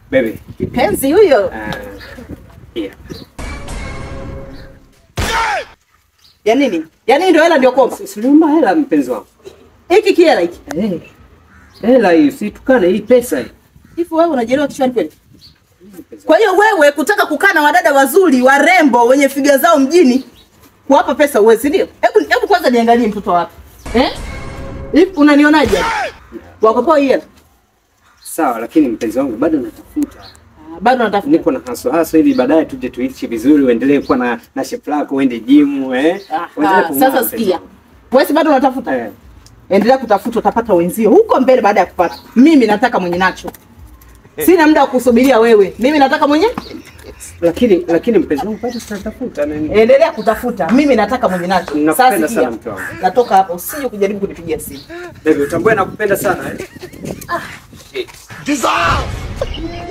Baby. Kipenzi huyo. Uh, yeah. Ya nini? Ya nini ndio hela ndio komba? Siliomba hela mpenzi wangu. Hiki kiela hiki. Eh. Hela hii usitukane hii pesa hii. Hivi wewe unajielewa kichwani kweli? Kwa hiyo wewe kutaka kukaa na wadada wazuri, warembo, wenye figa zao mjini, kuwapa pesa uwezi ndio? Hebu hebu kwanza niangalie mtoto wapi. Eh? Hivi unanionaje? Wakopoa hii hela. Sawa, lakini mpenzi wangu bado natafuta. Ah, Bado natafuta. Niko na haso haso ili baadaye tuje tuishi vizuri, uendelee kuwa na na shape lako, uende gym eh. Uendelee Aha, kung'aa, sasa mpenzi sikia. wangu. Wewe si bado unatafuta? Eh. Endelea kutafuta, utapata wenzio huko mbele baada ya kupata. Mimi nataka mwenye nacho. Sina muda wa kusubiria wewe. Mimi nataka mwenye Lakini lakini mpenzi wangu bado tunatafuta nani? endelea kutafuta. Mimi nataka mwenye nacho. Nakupenda sikia. sana mke wangu. Natoka hapo, usije kujaribu kunipigia simu. Baby, utambue nakupenda sana eh. Dissolve!